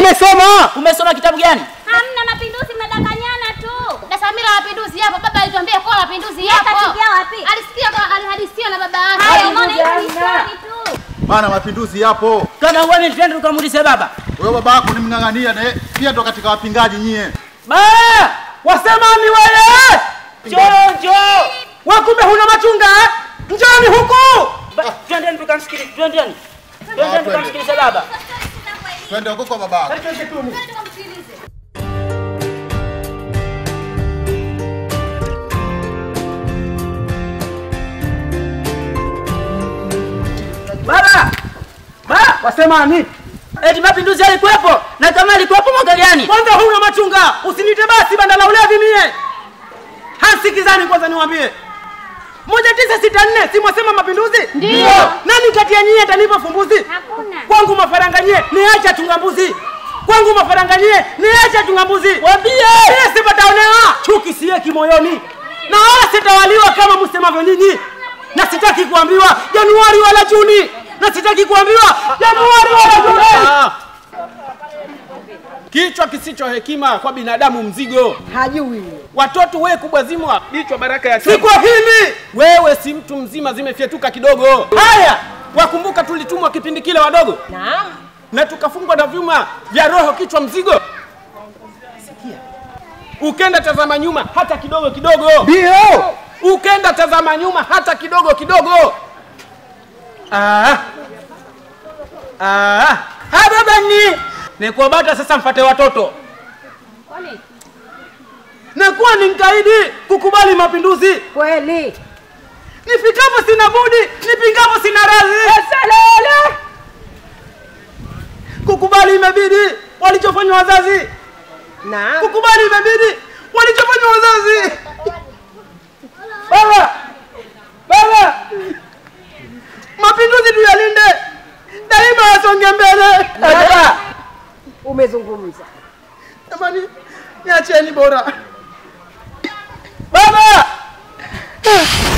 nimesoma. Umesoma kitabu gani? Hamna mapinduzi, mnadanganyana tu. Na Samira mapinduzi yapo. Baba alituambia kwa mapinduzi Yeye yapo. kasikia wapi? Alisikia kwa alihadisiwa na baba yake. Haya, umeona hiyo ni story tu. Bana, mapinduzi yapo. Kama uone twende tukamuulize baba. Wewe baba yako ni mng'ang'ania na pia ndo katika wapingaji nyie. Ba! Wasema ni wewe. Njoo njoo. Wewe kumbe huna machunga eh? Njoni huku. Ba- Twendeni tukamsikilize. Twendeni. Twendeni twende. tukamsikilize baba. Twende huko kwa baba yako. Baba. Ba, wasema ni? Eti mapinduzi yalikuwepo na kama yalikuwepo mwaka gani? Kwanza huna machunga. Usinite basi banda la ulevi mie. Hasikizani kwanza niwaambie. Moja tisa sita nne si mwasema mapinduzi? Ndio. Nani kati ya nyie atanipa fumbuzi? Hakuna. Kwangu mafaranga nyie niacha chunga mbuzi. Kwangu mafaranga nyie niacha chunga mbuzi. Waambie. Mie sipataonewa. Chuki siye kimoyoni. Na wala sitawaliwa kama msemavyo nyinyi. Na sitaki kuambiwa Januari wala Juni. Na sitaki kuambiwa Januari wala Juni. Kichwa kisicho hekima kwa binadamu mzigo. Hajui. Watoto we kubwazimwa bichwa baraka ya Si kwa hili. wewe si mtu mzima, zimefyetuka kidogo. Haya, wakumbuka tulitumwa kipindi kile wadogo, Naam. na tukafungwa na vyuma vya roho, kichwa mzigo. Ukenda tazama nyuma hata kidogo kidogo, Ndio. ukenda tazama nyuma hata kidogo kidogo. Ah. Ah. Ha baba ni nikuabata sasa mfate watoto. Kwani? Nakuwa ni mkaidi kukubali mapinduzi. Kweli. Nifikapo sina budi, nipingapo sina radhi. Salala. Kukubali imebidi walichofanya wazazi. Naam. Kukubali imebidi walichofanya wazazi. Baba. Baba. Mapinduzi tuyalinde. Daima yasonge mbele. Baba. Umezungumza. Jamani, niacheni bora. Baba!